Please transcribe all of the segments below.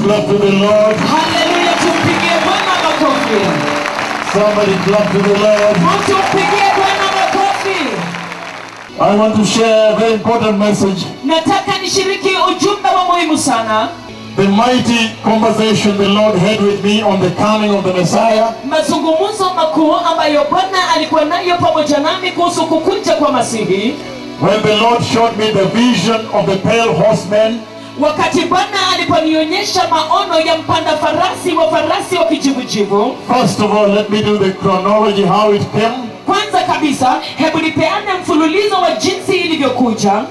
clap to the Lord. haleluya tumpigie bwana makofi Somebody clap to the Lord. mtu mpigie bwana makofi I want to share a very important message. nataka nishiriki ujumbe wa muhimu sana The mighty conversation the Lord had with me on the coming of the Messiah. mazungumzo makuu ambayo bwana alikuwa nayo pamoja nami kuhusu kukuja kwa masihi When the Lord showed me the vision of the pale horseman wakati bwana aliponionyesha maono ya mpanda farasi wa farasi wa kijivujivu First of all, let me do the chronology how it came. kwanza kabisa hebu nipeane mfululizo wa jinsi ilivyokuja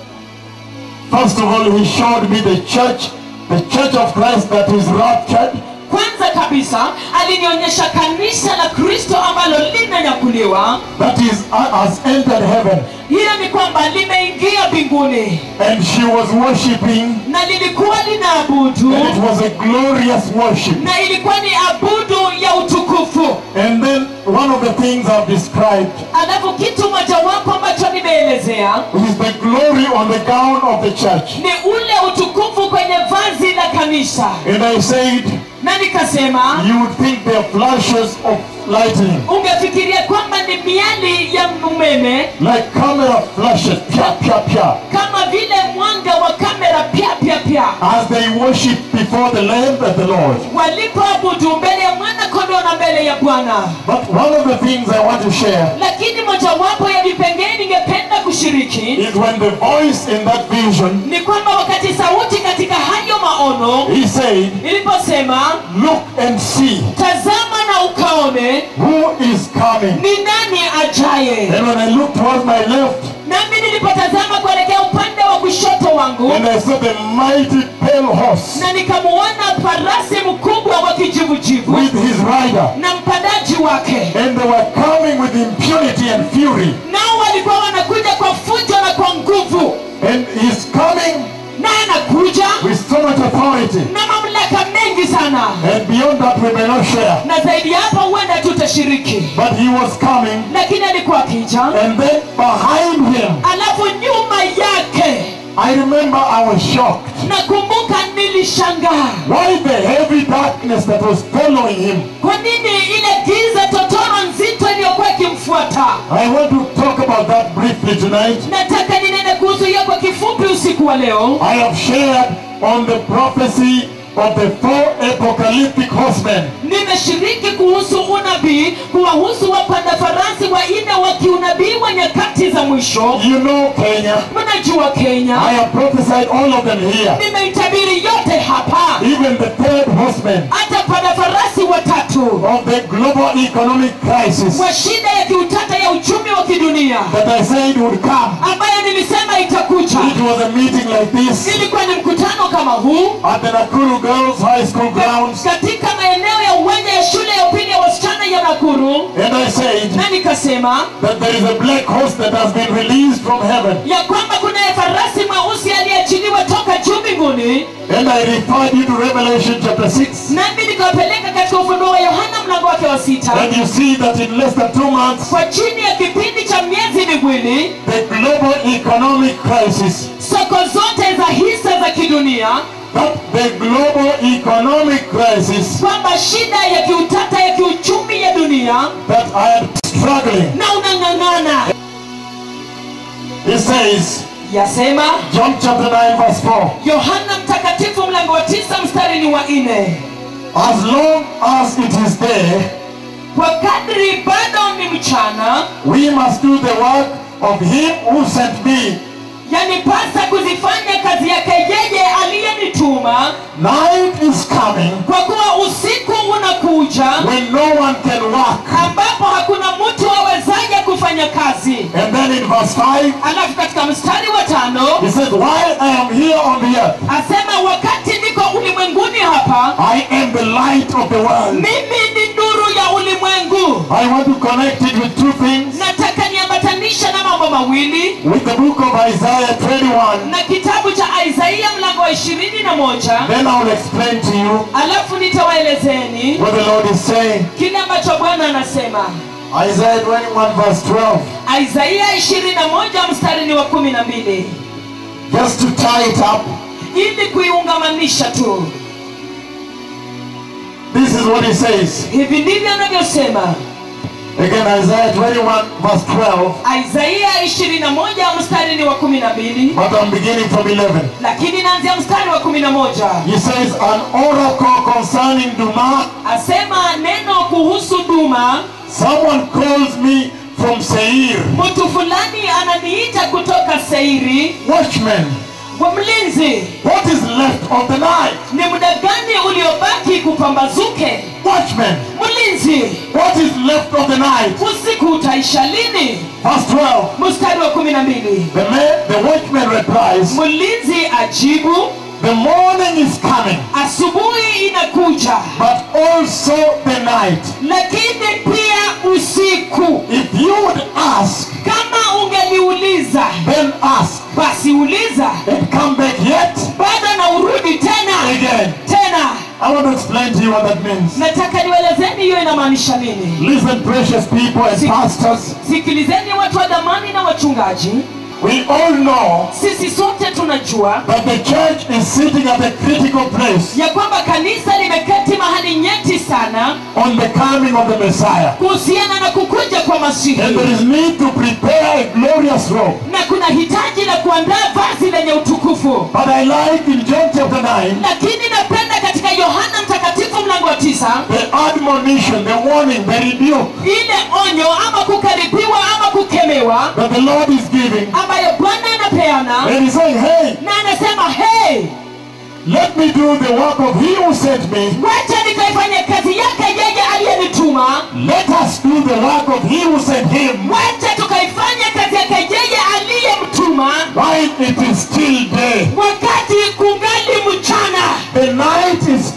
First of all, he showed me the church, the church of Christ that is raptured. kwanza kabisa alinionyesha kanisa la kristo ambalo limenyakuliwa That is, uh, has entered heaven. hiyo ni kwamba limeingia mbinguni And she was worshipping, na lilikuwa linaabudu and it was a glorious worship. na ilikuwa ni abudu ya utukufu And then one of the things I've described alafu kitu mojawapo ambacho nimeelezea is the glory on the gown of the church. ni ule utukufu kwenye vazi la kanisa And I said, na nikasema you would think they're flashes of lightning, ungefikiria kwamba ni miali ya umeme like camera flashes, pia, pia, pia, kama vile mwanga wa kamera pya pya pya as they worship before the Lamb and the Lord. walipoabudu mbele ya mwana kondoo na mbele ya bwana But one of the things I want to share lakini mojawapo ya vipengee ningependa kushiriki is when the voice in that vision, ni kwamba wakati sauti katika hayo maono he said, iliposema Look and see tazama na ukaone who is coming. ni nani ajaye And when I looked towards my left, nami nilipotazama kuelekea upande wa kushoto wangu and I saw the mighty pale horse na nikamuona farasi mkubwa wa kijivujivu with his rider. na mpandaji wake And they were coming with impunity and fury. nao walikuwa wanakuja kwa fujo na kwa nguvu And he's coming na anakuja with so much authority. na mamlaka mengi sana And beyond that, we may not share. na zaidi ya hapo huenda tutashiriki But he was coming, lakini alikuwa akija and then behind him, alafu nyuma yake I remember I was shocked. nakumbuka nilishangaa Why the heavy darkness that was following him? kwa nini ile giza totoro nzito iliyokuwa ikimfuata I want to talk about that briefly tonight. nataka ninene kuhusu hiyo kwa kifupi usiku wa leo I have shared on the prophecy of the four apocalyptic horsemen. nimeshiriki kuhusu unabii kuwahusu wapanda farasi wanne wa kiunabii wa nyakati za mwisho You know Kenya. mnajua I kenya have prophesied all of them here. nimeitabiri yote hapa Even the third horseman hata panda farasi watatu of the global economic crisis wa shida ya kiutata ya uchumi wa kidunia that I said would come. ambayo nilisema itakuja It was a meeting like this ilikuwa ni mkutano kama huu at the Nakuru Girls High School grounds. katika maeneo ya uwanja ya shule ya upili ya wasichana ya nakuru And I said na nikasema that there is a black horse that has been released from heaven. ya kwamba kunaye farasi mweusi aliyeachiliwa toka juu mbinguni And I referred you to Revelation chapter 6. nami nikawapeleka katika ufunuo wa yohana mlango wake wa sita And you see that in less than two months, kwa chini ya kipindi cha miezi miwili the global economic crisis, soko zote za hisa za kidunia that the global economic crisis kwamba shida ya kiutata ya kiuchumi ya dunia that I am struggling, na unang'ang'ana he says, yasema John chapter 9 verse 4, yohana mtakatifu mlango wa tisa mstari ni wa nne as long as it is day, kwa kadri bado ni mchana we must do the work of him who sent me. yanipasa kuzifanya kazi yake yeye aliyenituma Night is coming kwa kuwa usiku unakuja when no one can work. ambapo hakuna mtu awezaye kufanya kazi And then in verse 5, alafu katika mstari wa tano he says, While I am here on the earth, asema wakati niko ulimwenguni hapa I am the light of the world. mimi ni nuru ya ulimwengu I want to connect it with two things. nataka niambatanisha na mambo mawili With the book of Isaiah 21, na kitabu cha isaia mlango wa ishirini na moja then I will explain to you alafu nitawaelezeni what the Lord is saying. kile ambacho bwana anasema Isaiah 21 verse 12. isaia ishirini na moja mstari ni wa kumi na mbili Just to tie it up, ili kuiungamanisha tu This is what he says. hivi ndivyo anavyosema Again, Isaiah 21, verse 12. isaia 21 mstari ni wa 12 But I'm beginning from 11. lakini naanzia mstari wa 11 He says, An oracle concerning Duma. asema neno kuhusu duma Someone calls me from Seir. mtu fulani ananiita kutoka seiri Watchman, kwa mlinzi what is left of the night? ni muda gani uliobaki kupambazuke Watchman, mlinzi what is left of the night? usiku utaisha lini Verse 12. mstari wa 12 The, man, the watchman replies, mlinzi ajibu The morning is coming, asubuhi inakuja but also the night. lakini pia usiku If you would ask, kama ungeliuliza then ask, basi uliza and come back yet bado na urudi tena again. tena I want to explain to you what that means. nataka niwelezeni hiyo inamaanisha nini Listen, precious people and pastors, sikilizeni watu wa dhamani na wachungaji we all know sisi sote tunajua that the church is sitting at a critical place ya kwamba kanisa limeketi mahali nyeti sana on the coming of the Messiah. kuhusiana na kukuja kwa masihi And there is need to prepare a glorious robe. na kuna hitaji la kuandaa vazi lenye utukufu But I like in John chapter 9, lakini napenda katika yohana mtakatifu mlango wa tisa the admonition, the warning, the rebuke ile onyo ama kukaribiwa ama kukemewa that the Lord is giving. ambayo bwana anapeana And he's saying, hey, na anasema hey let me do the work of he who sent me. wacha nikaifanya kazi yake yeye aliyenituma Let us do the work of he who sent him wacha tukaifanya kazi yake yeye aliyemtuma while it is still day. wakati kungali mchana The night is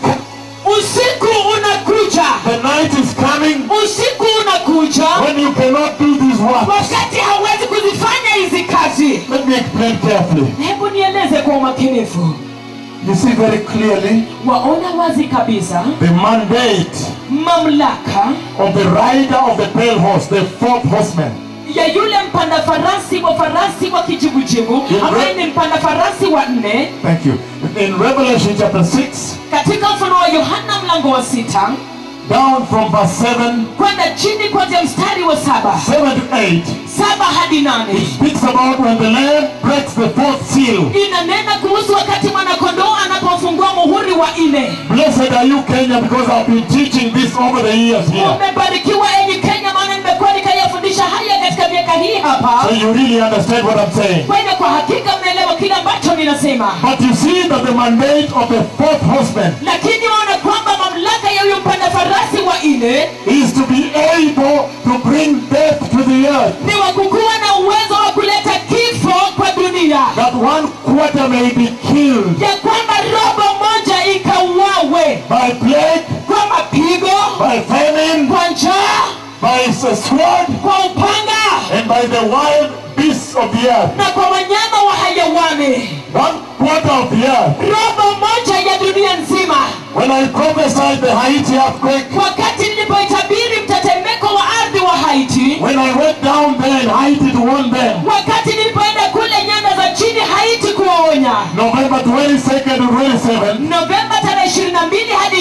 usiku unakuja the night is coming usiku unakuja when you cannot do these works. wakati hauwezi kuzifanya hizi kazi Let me explain carefully. hebu nieleze kwa umakinifu You see very clearly waona wazi kabisa the mandate mamlaka of the rider of the pale horse, the fourth horseman. ya yule mpanda farasi wa farasi wa kijivujivu ambaye ni mpanda farasi wa nne Thank you. In Revelation chapter 6, katika mfano wa yohana mlango wa sita down from verse 7, kwenda chini kuanzia mstari wa saba 7 to 8, saba hadi nane speaks about when the Lamb breaks the fourth seal. inanena kuhusu wakati mwanakondoo anapofungua muhuri wa nne Blessed are you, Kenya, because I've been teaching this over the years here. umebarikiwa enyi kenya maana nimekuwa nikayafundisha haya katika miaka hii hapa So you really understand what I'm saying. kwa hivyo kwa hakika mnaelewa kile ambacho ninasema But you see that the mandate of the fourth horseman lakini waona kwamba mamlaka ya huyo mpanda farasi wa nne is to be able to bring death to the earth. ni wa kukuwa na uwezo wa kuleta kifo kwa dunia That one quarter may be killed ya kwamba robo moja ikauawe by plague, kwa mapigo by famine, kwa njaa by the sword, kwa upanga and by the wild beasts of the earth. na kwa wanyama wa hayawani One quarter of the earth. robo moja ya dunia nzima When I prophesied the Haiti earthquake, wakati nilipoitabiri mtetemeko wa ardhi wa haiti when I went down there in Haiti to warn them, wakati nilipoenda kule nyanda za chini haiti kuwaonya November 22nd to 27, novemba tarehe 22 hadi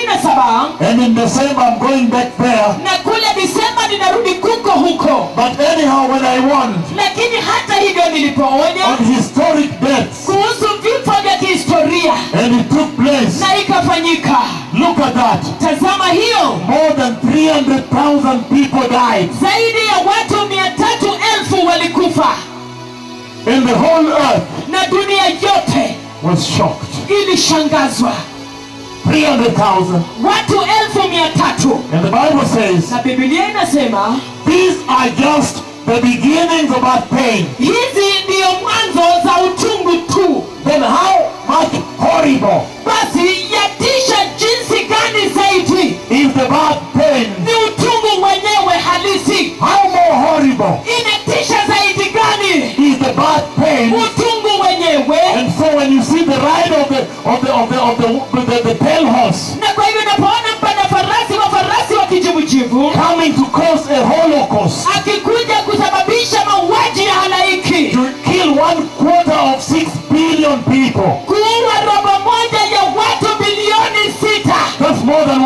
27 and in December I'm going back there. na kule disemba ninarudi kuko huko But anyhow, when I warned lakini hata hivyo nilipoonya on historic deaths, kuhusu vifo vya kihistoria and it took place, na ikafanyika look at that. tazama hiyo More than 300,000 people died. zaidi ya watu mia tatu elfu walikufa And the whole earth na dunia yote was shocked. ilishangazwa 300,000. watu elfu mia tatu And the Bible says, na bibilia inasema these are just the beginnings of our pain. hizi ndiyo mwanzo za utungu tu Then how much horrible basi yatisha jinsi gani zaidi is the bad pain? ni utungu wenyewe halisi How more horrible inatisha zaidi gani is the bad pain? utungu wenyewe And so when you see the ride of the of the of the of the the, the, pale horse na kwa hivyo unapoona mpanda farasi wa farasi wa kijivujivu coming to cause a holocaust akikuja kusababisha mauaji ya halaiki to kill one quarter of six billion people. kuua robo moja ya watu bilioni sita That's more than one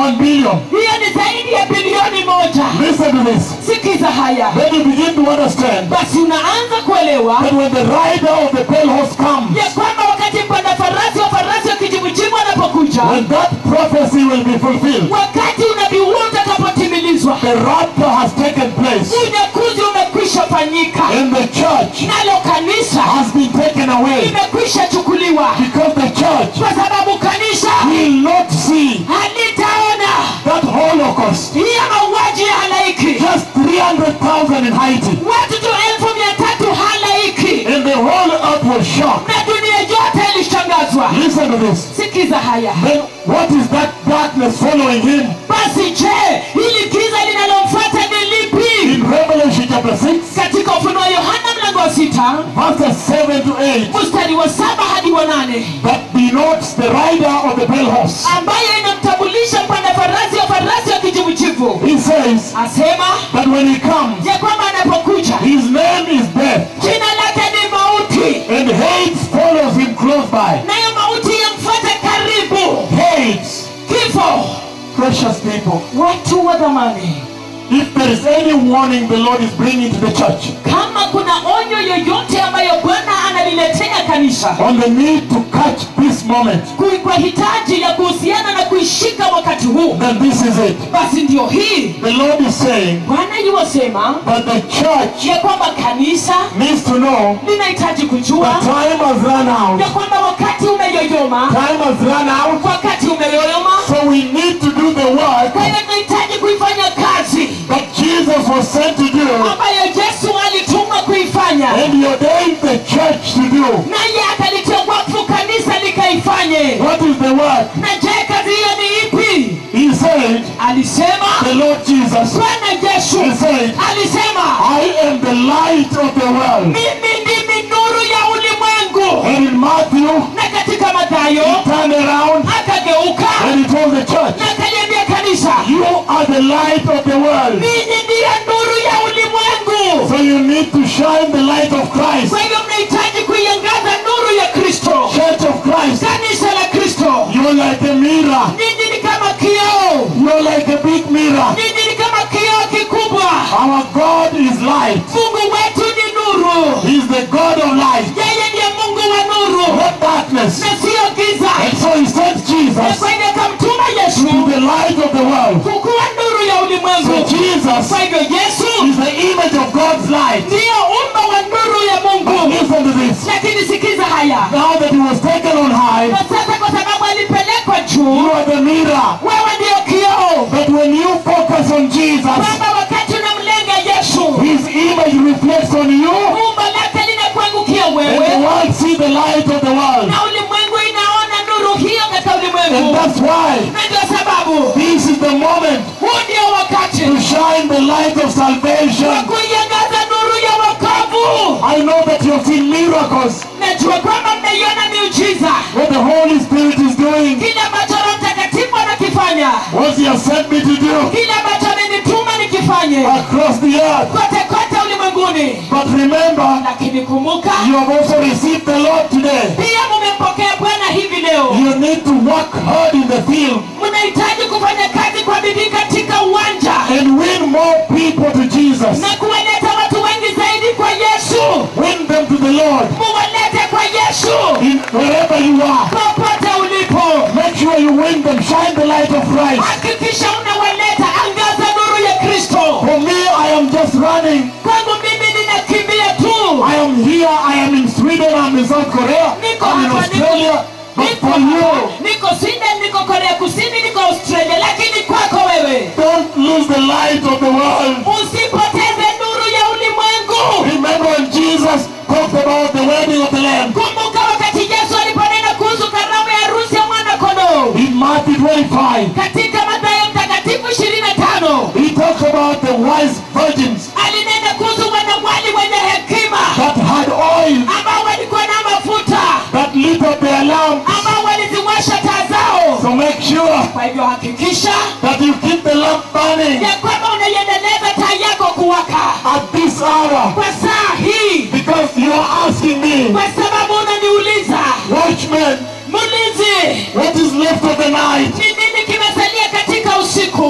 billion. hiyo ni zaidi ya bilioni moja Listen to this. sikiza haya Then you begin to understand basi unaanza kuelewa that when the rider of the pale horse comes, ya kwamba wakati mpanda farasi wa farasi wa kijivujivu anapokuja when that prophecy will be fulfilled, wakati unabii huo utakapotimilizwa the rapture has taken place unyakuzi umekwisha fanyika and the church nalo kanisa has been taken away limekwisha chukuliwa because the church kwa sababu kanisa will not see halitaona that holocaust. hiyo mauaji ya halaiki Just 300,000 in Haiti. watu tu elfu mia tatu halaiki And the whole earth was shocked. na dunia yote ilishangazwa Listen to this. sikiza haya Then what is that darkness following him? basi je hili giza linalomfuata ni lipi In Revelation chapter 6, katika ufunuo wa yohana mlango wa sita verses 7 to 8, mstari wa saba hadi wa nane that denotes the rider of the pale horse. ambayo inamtambulisha mpanda farasi wa farasi wa kijivujivu He says asema that when he comes, ya kwamba anapokuja his name is death, jina lake ni mauti and hate follows him close by. nayo mauti yamfuata karibu Hate, kifo precious people. watu wa dhamani If there is any warning the Lord is bringing to the church kama kuna onyo yoyote ambayo bwana analiletea kanisa on the need to catch this moment, kui- kwa hitaji ya kuhusiana na kuishika wakati huu then this is it. basi ndio hii The Lord is saying bwana yuwasema that the church ya kwamba kanisa needs to know linahitaji that kujua time has run out. ya kwamba wakati umeyoyoma Time has run out. wakati umeyoyoma So we need to do the work kwa hiyo tunahitaji kuifanya kazi that Jesus was sent to do ambayo yesu alitumwa kuifanya and he ordained the church to do. naye akalitia wakfu kanisa likaifanye What is the work? na je kazi hiyo ni ipi He said, alisema the Lord Jesus, bwana yesu he said, alisema I am the light of the world. mimi ndimi nuru ya ulimwengu And in Matthew, na katika mathayo he turned around akageuka and he told the church, na akaliambia kanisa You are the light of the world. ninyi ndiyo nuru ya ulimwengu So you need to shine the light of Christ. kwa hivyo mnahitaji kuiangaza nuru ya kristo Church of Christ, kanisa la kristo you're like a mirror. ninyi ni kama kioo You're like a big mirror. ninyi ni kama kioo kikubwa Our God is light. mungu wetu ni nuru He's the God of light, yeye ndiye mungu wa nuru not darkness. na siyo giza And so he sent na Jesus kwa hivyo akamtuma to yesu be the light of the world. kukuwa nuru ya So ulimwengu Jesus kwa hivyo yesu is the image of God's light. ndiyo umbo wa nuru ya But mungu listen to this. lakini sikiza haya Now that he was taken on high, na sasa kwa sababu alipelekwa juu you are the mirror. wewe ndiyo kioo But when you focus on Jesus, kwamba wakati unamlenga yesu his image reflects on you, umbo lake linakuangukia and the wewe world see the light of the world. na ulimwengu inaona nuru hiyo katika And ulimwengu that's why na ndio sababu this is the moment huu ndio wakati to shine the light of wa salvation. kuiangaza nuru ya wokovu I know that you have seen miracles, najua kwamba mmeiona miujiza what the Holy Spirit is doing, kile ambacho roho mtakatifu anakifanya what he has sent me to do kile ambacho amenituma nikifanye across the earth. kote kote ulimwenguni But remember, lakini kumbuka you have also received the Lord today. pia mumempokea bwana hivi leo You need to work hard in the field mnahitaji kufanya kazi kwa bidii katika uwanja and win more people to Jesus. na kuwaleta watu wengi zaidi kwa yesu Win them to the Lord muwalete kwa yesu in wherever you are. popote ulipo Make sure you win them. Shine the light of Christ. hakikisha unawaleta angaza nuru ya kristo For me, I am just running. kwangu mimi ninakimbia tu I am here. I am in Sweden. I'm in South Korea. niko I'm in hapa Australia. But niko for you, hapa, niko sweden niko korea kusini niko australia lakini kwako wewe don't lose the light of the world. usipoteze nuru ya ulimwengu Remember when Jesus talked about the wedding of the Lamb kumbuka wakati yesu aliponena kuhusu karamu ya harusi ya mwana kondoo in Matthew 25. katika mathayo mtakatifu ishirini na tano He talks about the wise virgins alinena kuhusu wanawali wenye hekima that had oil ambao walikuwa na mafuta that lit up their lamp. ambao waliziwasha taa zao So make sure kwa hivyo hakikisha that you keep the lamp burning ya kwamba unaiendeleza taa yako kuwaka at this hour kwa saa hii because you are asking me, kwa sababu unaniuliza watchmen, mlinzi what is left of the night? ni nini kimesalia katika usiku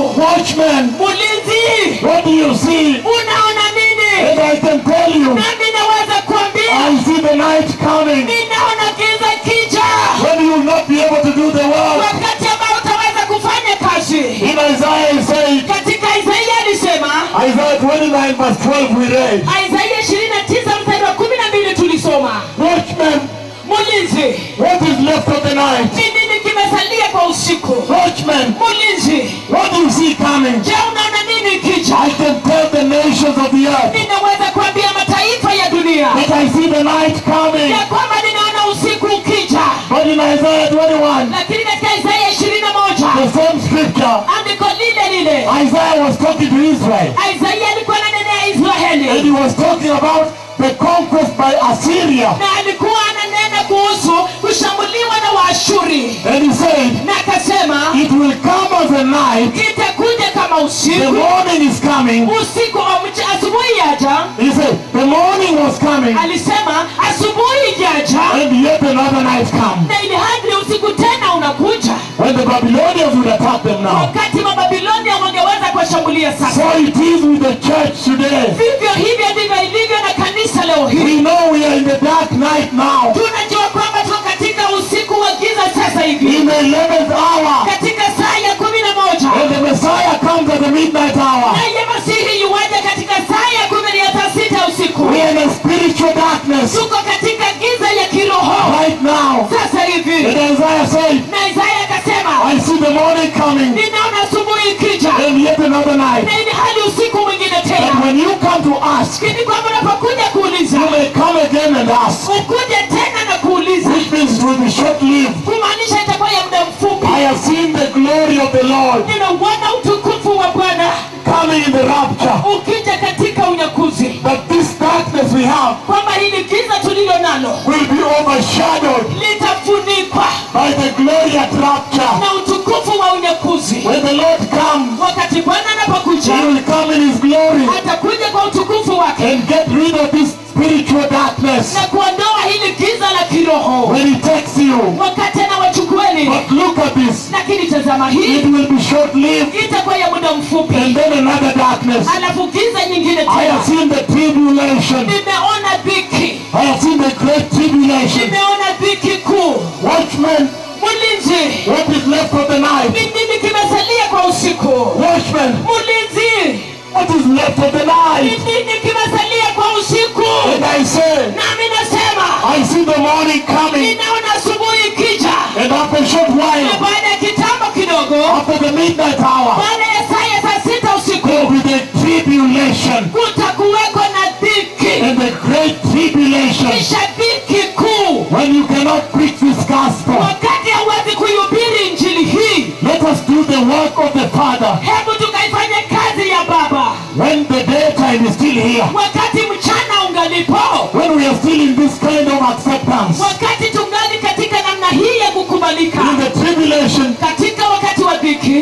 Watchman, mulinzi what do you see? unaona nini And I can tell you, nami naweza kuambia I see the night coming ninaona giza kija when you will not be able to do the work. wakati ambao utaweza kufanya kazi In Isaiah, he said, katika isaia alisema Isaiah 29 verse 12 we read, isaia 29 mstari wa 12 tulisoma Watchman, mulinzi what is left of the night? ni nini kimesalia kwa usiku Watchman, mulinzi what do you see coming? je unaona nini kija I can tell the nations of the earth ninaweza kuambia mataifa ya dunia that I see the night coming. ya kwamba ninaona usiku ukija But in Isaiah 21, lakini katika isaia 21 the same scripture, andiko lile lile Isaiah was talking to Israel. isaia alikuwa ananenea And israeli he was talking about the conquest by Assyria. na alikuwa ananena kuhusu kushambuliwa na waashuri And he said, na akasema it will come as a night. itakuja kama The usiku morning is coming. usiku wa mcha- asubuhi yaja He said, the morning was coming. alisema asubuhi jaja And yet another night come. na ili hadi usiku tena unakuja When the Babylonians would attack them now. wakati mababilonia wangeweza kuwashambulia So sasa it is with the church today. vivyo hivyo ndivyo ilivyo na kanisa leo hii We know we are in the dark night now. tunajua kwamba tuko katika usiku wa giza sasa hivi In the 11th hour. katika saa ya kumi na moja And the Messiah comes at the midnight hour. naye masihi yuwaja katika saa ya kumi na saa sita usiku We are in a spiritual darkness tuko katika giza ya kiroho right now. sasa hivi And Isaiah said, na isaya akasema I see the morning coming. ninaona asubuhi ikija And yet another night. na ili hadi usiku mwingine But tena when you come to ask, lakini kwamba unapokuja kuuliza you may come again and ask. ukuje tena na kuuliza Which means it will be short-lived. kumaanisha itakuwa ya muda mfupi I have seen the glory of the Lord ninauona utukufu wa bwana coming in the rapture. ukija katika unyakuzi That this darkness we have kwamba hili giza tulilo nalo will be overshadowed litafunikwa by the glory at rapture. na utukufu wa unyakuzi When the Lord comes, wakati bwana He anapokuja will come in His glory atakuja kwa utukufu wake and get rid of this spiritual darkness na kuondoa hili giza la kiroho when He takes you. wakati anawachukueni But look at this. lakini tazama It hii will be short-lived itakuwa ya muda mfupi and then another darkness. alafu giza nyingine I have tena seen the tribulation. nimeona dhiki I have seen the great tribulation. nimeona dhiki kuu Watchmen, mlinzi what is left of the night? ni nini kimesalia kwa usiku Watchmen, mlinzi what is left of the ni night? nini kimesalia kwa usiku And I say, nami nasema I see the morning coming. ninaona asubuhi ikija And after a short na while, baada ya kitambo kidogo after the midnight hour, baada ya saa ya saa sita usiku there will be the tribulation. kutakuweko na dhiki And the great tribulation. kisha dhiki kuu When you cannot preach this gospel. wakati hauwezi kuihubiri injili hii Let us do the work of the Father. hebu tukaifanye kazi ya baba When the daytime is still here. wakati mchana ungalipo When we are still in this kind of acceptance. wakati tungali katika namna hii ya kukubalika In the tribulation, katika wakati wa dhiki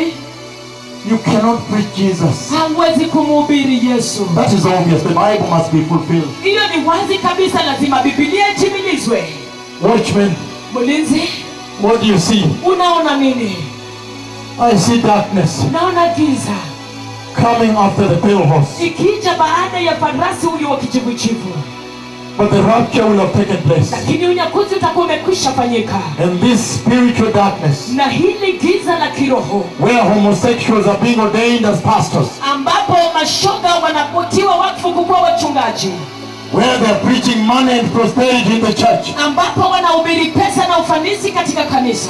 you cannot preach Jesus. hamwezi kumhubiri yesu That is obvious. The Bible must be fulfilled. hiyo ni wazi kabisa lazima bibilia itimilizwe Watchmen, mlinzi what do you see? unaona nini I see darkness naona giza coming after the pale horse. ikija baada ya farasi huyu wa kijivujivu But the rapture will have taken place. lakini unyakuzi utakuwa umekwisha fanyika And this spiritual darkness, na hili giza la kiroho where homosexuals are being ordained as pastors, ambapo mashoga wanapotiwa wakfu kukuwa wachungaji where they are preaching money and prosperity in the church, ambapo wanahubiri pesa na ufanisi katika kanisa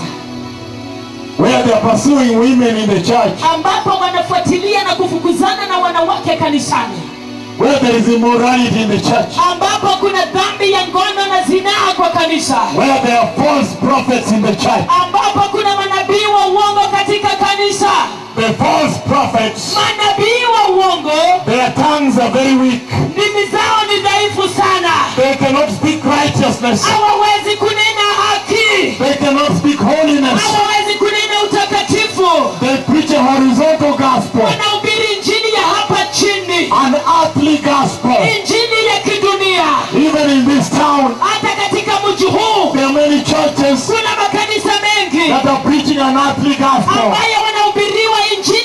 where they are pursuing women in the church, ambapo wanafuatilia na kufukuzana na wanawake kanisani where there is immorality in the church, ambapo kuna dhambi ya ngono na zinaa kwa kanisa where there are false prophets in the church. ambapo kuna manabii wa uongo katika kanisa The false prophets, manabii wa uongo their tongues are very weak. ndimi zao ni dhaifu sana They cannot speak righteousness. hawawezi kunena haki They cannot speak holiness. hawawezi kunena utakatifu They preach a horizontal gospel, wanahubiri injili ya hapa chini an earthly gospel. injili ya kidunia Even in this town, hata katika mji huu there are many churches kuna makanisa mengi that are preaching an earthly gospel. ambayo wanahubiriwa injili ya kidunia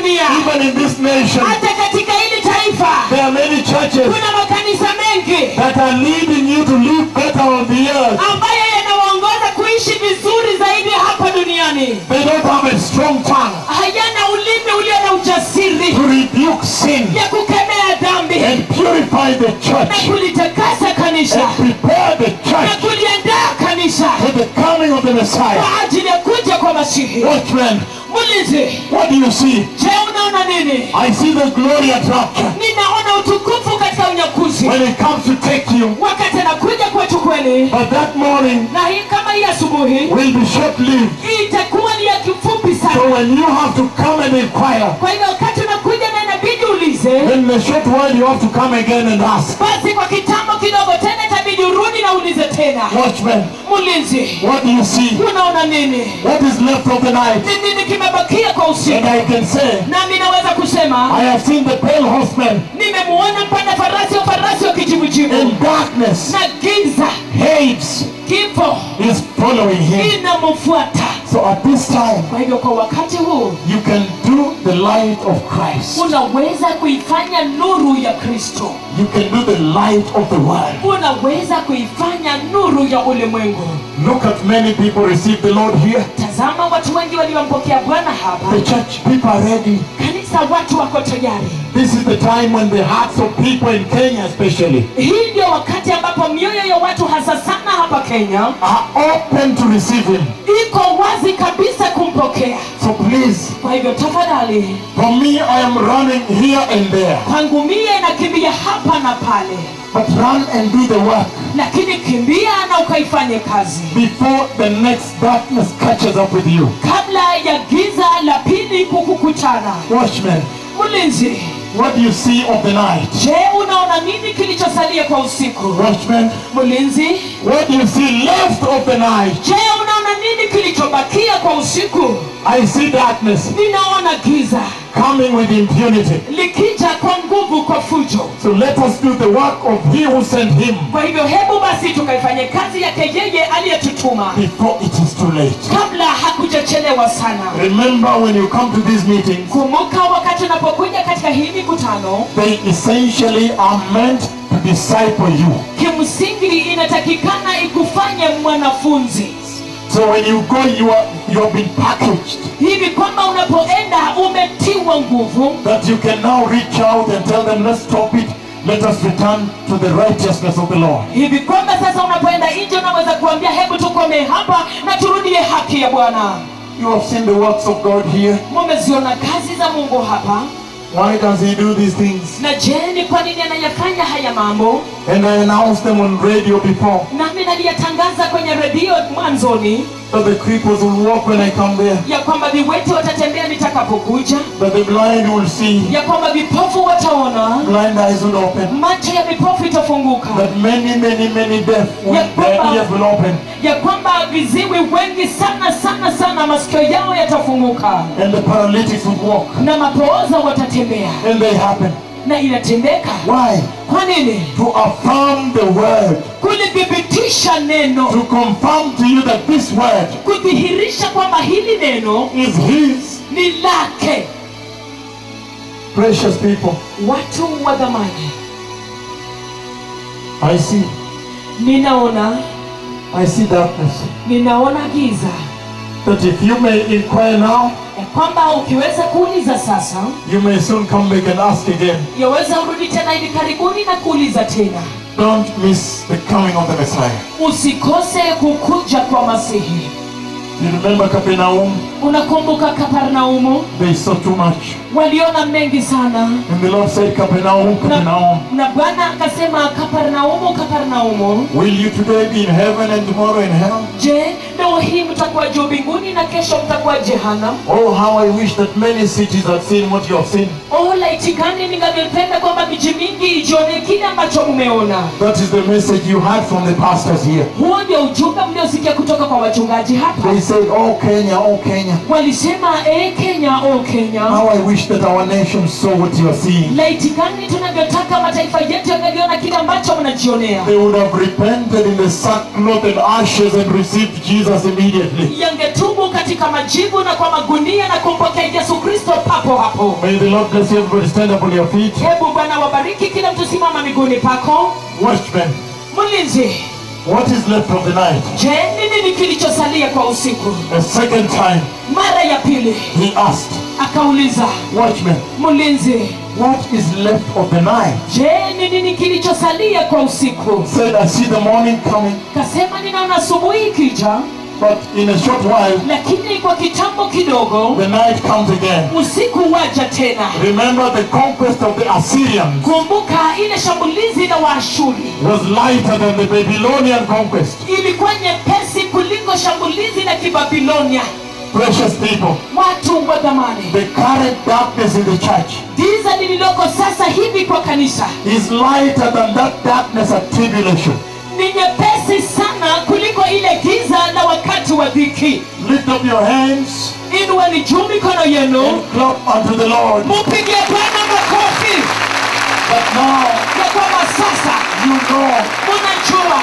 dunia even in this nation, hata katika hili taifa there are many churches kuna makanisa mengi that are leading you to live better on the earth. ambayo yanawaongoza kuishi vizuri zaidi hapa duniani They don't have a strong tongue hayana ulimi ulio na ujasiri to rebuke sin ya kukemea dhambi and purify the na church kulitakasa kanisa and prepare the na church kuliandaa kanisa for the coming of the Messiah. kwa ajili ya kuja kwa masihi Watchmen, mulizi what do you see? je unaona nini I see the glory at rapture. ninaona utukufu katika unyakuzi When it comes to take you, wakati anakuja kwetu kweli but that morning na hii kama hii asubuhi will be short-lived. hii itakuwa ni ya kifupi So sana when you have to come and inquire, kwa hivyo wakati unakuja na inabidi ulize then in a short while you have to come again and ask. basi kwa kitambo kidogo tena itabidi urudi na ulize tena Watchmen, mulinzi what do you see? unaona nini What is left of the night? ni nini kimebakia kwa And usiku I can say, nami naweza kusema I have seen the pale horseman nimemuona mpanda farasi wa farasi wa kijivujivu in darkness. na giza Hades kifo is following him. inamfuata So at this time, kwa hivyo kwa wakati huu you can do the light of Christ. unaweza kuifanya nuru ya kristo You can do the light of the world. unaweza kuifanya nuru ya ulimwengu Look at many people receive the Lord here. tazama watu wengi waliompokea bwana hapa The church people are ready. kanisa watu wako tayari This is the time when the hearts of people in Kenya especially hii ndio wakati ambapo mioyo ya watu hasa sana hapa kenya are open to receive him. iko wazi kabisa kumpokea So please, kwa hivyo tafadhali for me I am running here and there. kwangu mie nakimbia hapa na pale But run and do the work lakini kimbia na ukaifanye kazi before the next darkness catches up with you. kabla ya giza la pili kukukutana Watchmen, mlinzi what do you see of the night? je unaona nini kilichosalia kwa usiku Watchmen, mlinzi what do you see left of the night? je unaona nini kilichobakia kwa usiku I see darkness ninaona giza coming with impunity. likija kwa nguvu kwa fujo So let us do the work of he who sent him kwa hivyo hebu basi tukaifanye kazi yake yeye aliyetutuma before it is too late. kabla hakujachelewa sana Remember when you come to these meetings, kumbuka wakati unapokuja katika hii mikutano they essentially are meant to disciple you. kimsingi inatakikana ikufanye mwanafunzi So when you go, you are you have been packaged hivi kwamba unapoenda umetiwa nguvu that you can now reach out and tell them, let's stop it. Let us return to the righteousness of the Lord. hivi kwamba sasa unapoenda nje unaweza kuambia hebu tukomee hapa na turudie haki ya bwana You have seen the works of God here. mumeziona kazi za mungu hapa Why does He do these things? na je ni kwa nini anayafanya haya mambo And I announced them on radio before nami naliyatangaza kwenye redio mwanzoni that the cripples will walk when I come there, ya kwamba viwete watatembea nitakapokuja that the blind will see, ya kwamba vipofu wataona blind eyes will open, macho ya vipofu itafunguka that many, many, many deaf will, Yeah, their Papa. ears will open, ya kwamba viziwi wengi sana sana sana masikio yao yatafunguka and the paralytics will walk. na mapooza watatembea And they happen. na inatendeka Why? kwa nini To affirm the word, kulithibitisha neno to confirm to you that this word kudhihirisha kwamba hili neno is His. ni lake Precious people, watu wa dhamani I see. ninaona I see darkness. ninaona giza That if you may inquire now, ya kwamba ukiweza kuuliza sasa you may soon come back and ask again. yaweza urudi tena hivi karibuni na kuuliza tena Don't miss the coming of the Messiah. usikose kukuja kwa masihi You remember Capernaum? unakumbuka kaparnaumu They saw too much. waliona mengi sana And the Lord said, Capernaum, Capernaum, na, na bwana akasema kaparnaumu kaparnaumu will you today be in heaven and tomorrow in hell? je leo hii mtakuwa juu mbinguni na kesho mtakuwa jehanam Oh, how I wish that many cities had seen what you have seen. oh laiti gani ningalipenda kwamba miji mingi ijione kile ambacho mumeona That is the message you heard from the pastors here. huo ndio ujumbe mliosikia kutoka kwa wachungaji hapa They said, Oh, Kenya, oh, Kenya. walisema e kenya o kenya How I wish that our nation saw what you are seeing. laiti gani tunavyotaka mataifa yetu yangaliona kile ambacho mnajionea They would have repented in the sackcloth and ashes and received Jesus immediately. yangetubu katika katika majivu na kwa magunia na kumpokea yesu kristo papo hapo May the Lord bless you. Everybody stand up on your feet. hebu bwana wabariki kila mtu simama miguuni pako Watchmen, mlinzi what is left of the night? je ni nini kilichosalia kwa usiku A second time, mara ya pili he asked, akauliza Watchmen, mlinzi what is left of the night? je ni nini kilichosalia kwa usiku Said, I see the morning coming, kasema ninaona asubuhi ikija but in a short while, lakini kwa kitambo kidogo the night comes again. usiku waja tena Remember the conquest of the Assyrians kumbuka ile shambulizi la waashuri was lighter than the Babylonian conquest. ilikuwa nyepesi kuliko shambulizi la kibabilonia Precious people, watu wa dhamani the current darkness in the church giza lililoko sasa hivi kwa kanisa is lighter than that darkness at tribulation. ni nyepesi sana kuliko ile giza la wakati wa dhiki Lift up your hands inueni juu mikono yenu and clap unto the Lord. mupigie bwana makofi But now ya kwamba sasa you know munajua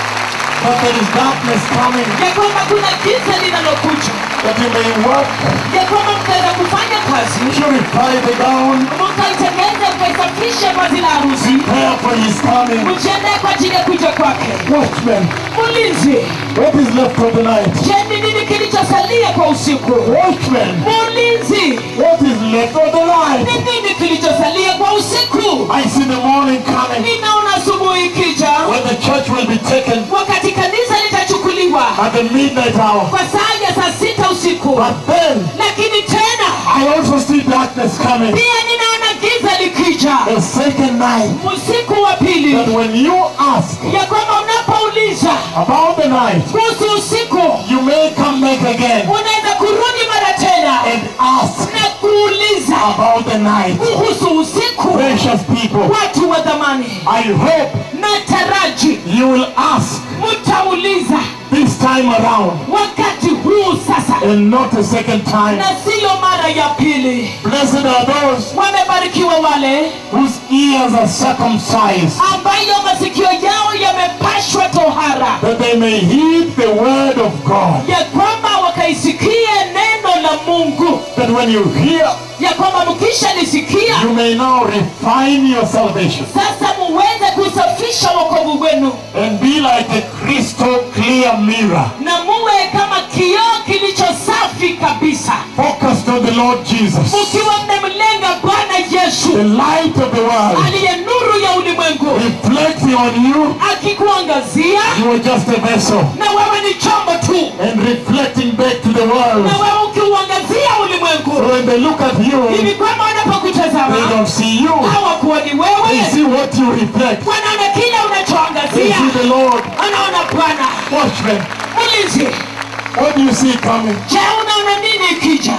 that there is darkness coming, ya kwamba kuna giza linalokuja that you may work, ya kwamba mtaweza kufanya kazi purify the gown, mkaitengeze mkaisafishe vazi la harusi prepare for his coming. mjiandae kwa ajili ya kuja kwake Watchmen, mulinzi what is left of the night? je ni nini kilichosalia kwa usiku Watchmen, mulinzi what is left of the ni night? nini kilichosalia kwa usiku I see the morning coming ninaona asubuhi ikija when the church will be taken wakati kanisa litachukuliwa at the midnight hour. kwa saa ya saa sita usiku But then lakini tena I also see darkness coming. pia ninaona giza likija The second night usiku wa pili that when you ask ya kwamba unapouliza about the night, kuhusu usiku you may come back again unaweza kurudi mara tena and ask na kuuliza about the night. kuhusu usiku Precious people, watu wa dhamani I hope na taraji you will ask mtauliza this time around wakati huu sasa and not a second time. na siyo mara ya pili Blessed are those wamebarikiwa wale whose ears are circumcised, ambayo masikio yao yamepashwa tohara that they may heed the word of God. ya kwamba wakaisikie neno la mungu That when you hear, ya kwamba mkishalisikia you may now refine your salvation sasa muweze kusafisha wokovu wenu and be like a crystal clear mirror, na muwe kama kioo kilicho safi kabisa focused on the Lord Jesus, mukiwa mmemlenga bwana yesu the light of the world, aliye nuru ya ulimwengu reflecting on you. akikuangazia You are just a vessel na wewe ni chombo tu and reflecting back to the world. na wewe ukiuangazia So ulimwengu when they look at you, hivi kwamba they wanapokutazama don't see you. hawakuoni They wewe see what you reflect. wanaona kile They unachoangazia see the Lord. anaona bwana Watchmen, ulinzi what do you see coming? je unaona nini ikija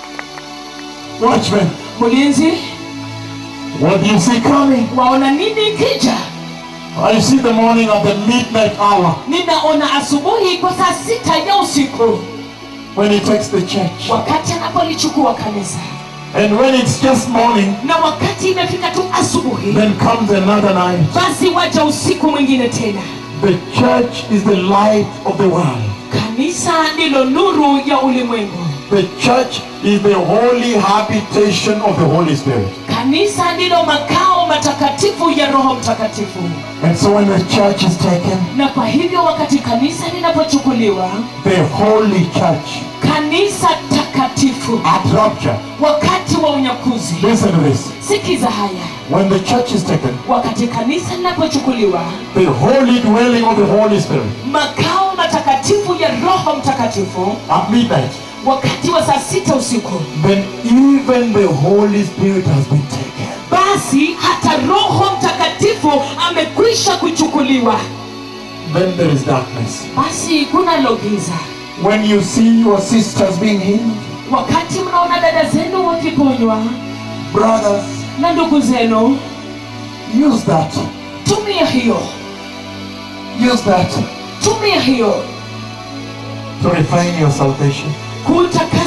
Watchmen, mlinzi what do you see coming? waona nini ikija I see the morning of the midnight hour ninaona asubuhi kwa saa sita ya usiku when he takes the church. wakati anapolichukua kanisa And when it's just morning, na wakati imefika tu asubuhi then comes another night. basi waja usiku mwingine tena The church is the light of the world. kanisa ndilo nuru ya ulimwengu The church is the holy habitation of the Holy Spirit. kanisa ndilo makao matakatifu ya roho mtakatifu And so when the church is taken, na kwa hivyo wakati kanisa linapochukuliwa the holy church kanisa takatifu at rapture. wakati wa unyakuzi Listen to this. sikiza haya When the church is taken, wakati kanisa linapochukuliwa the holy dwelling of the Holy Spirit makao matakatifu ya roho mtakatifu at midnight, wakati wa saa sita usiku then even the Holy Spirit has been taken. basi hata roho mtakatifu amekwisha kuchukuliwa Then there is darkness. basi kunalo giza When you see your sisters being healed, wakati mnaona dada zenu wakiponywa brothers, na ndugu zenu use that. tumia hiyo Use that tumia hiyo to refine your salvation. kutakasa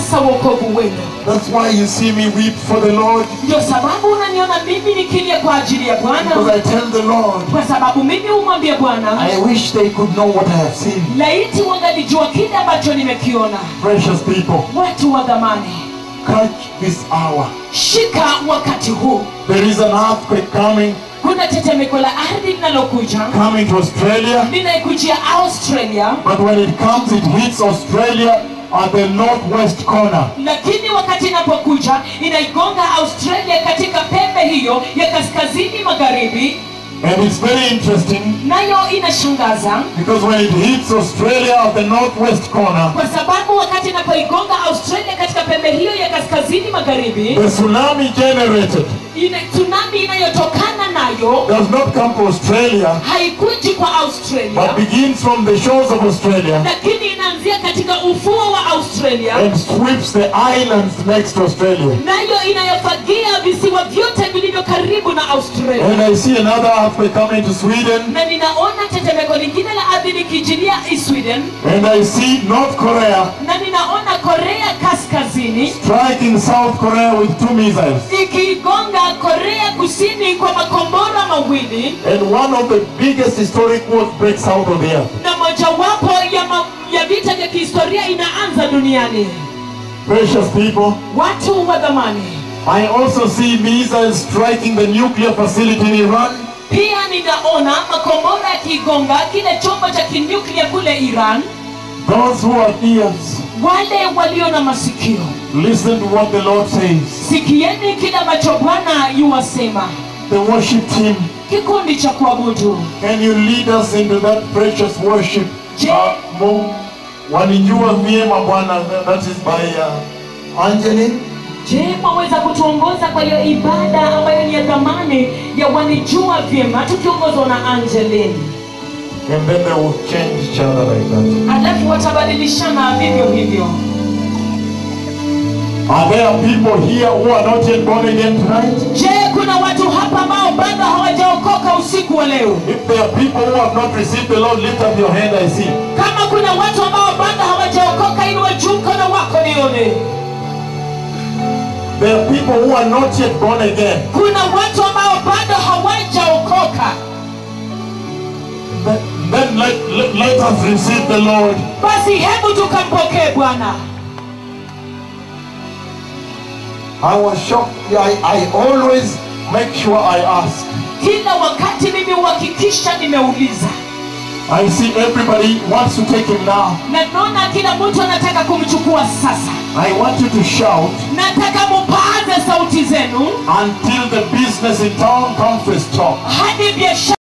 sasa wokovu wenu That's why you see me weep for the Lord. ndio sababu unaniona mimi nikilia kwa ajili ya Because bwana I tell the Lord, kwa sababu mimi humwambia bwana I wish they could know what I have seen. laiti wangalijua kile ambacho nimekiona Precious people, watu wa dhamani catch this hour. shika wakati huu There is an earthquake coming, kuna tetemeko la ardhi linalokuja coming to Australia. linaikujia australia But when it comes, it hits Australia at the northwest corner. lakini wakati inapokuja inaigonga australia katika pembe hiyo ya kaskazini magharibi And it's very interesting nayo inashangaza because when it hits Australia at the northwest corner, kwa sababu wakati inapoigonga australia katika pembe hiyo ya kaskazini magharibi the tsunami generated ina, tsunami inayotokana nayo does not come to Australia, haikuji kwa australia but begins from the shores of Australia lakini inaanzia katika ufuo wa australia and sweeps the islands next to Australia. nayo inayofagia visiwa vyote vilivyo karibu na australia And I see another earthquake coming to Sweden, na ninaona tetemeko lingine la ardhi likijilia sweden and I see North Korea na ninaona korea kaskazini striking South Korea with two missiles. ikiigonga korea kusini kwa makombora mawili And one of the biggest historic wars breaks out on the earth. na mojawapo ya, ma, ya vita vya kihistoria inaanza duniani Precious people, watu wa dhamani I also see missiles striking the nuclear facility in Iran. pia ninaona makombora yakiigonga kile chombo cha kinuklia kule iran Those who have ears, wale walio na masikio listen to what the Lord says. sikieni kile ambacho bwana yuwasema The worship team, kikundi cha kuabudu can you lead us into that precious worship? Je- Uh, Mungu, wanijua vyema Bwana, that is by uh, Angeline. je mwaweza kutuongoza kwa hiyo ibada ambayo ni ya dhamani ya wanijua vyema tukiongozwa na angelin And then they will change each other like that. alafu watabadilishana vivyo hivyo Are there people here who are not yet born again tonight? je kuna watu hapa ambao bado hawajaokoka usiku wa leo If there are people who have not received the Lord, lift up your hand, I see. kama kuna watu ambao bado hawajaokoka ili wajuu mkono wako nione There are people who are not yet born again. kuna watu ambao bado hawajaokoka Then, then let, let, let us receive the Lord. basi hebu tukampokee bwana I was shocked. I, I always make sure I ask. kila wakati mimi huhakikisha nimeuliza I see everybody wants to take him now. na naona kila mtu anataka kumchukua sasa I want you to shout nataka mupaze sauti zenu until the business in town comes to a stop. hadi biashara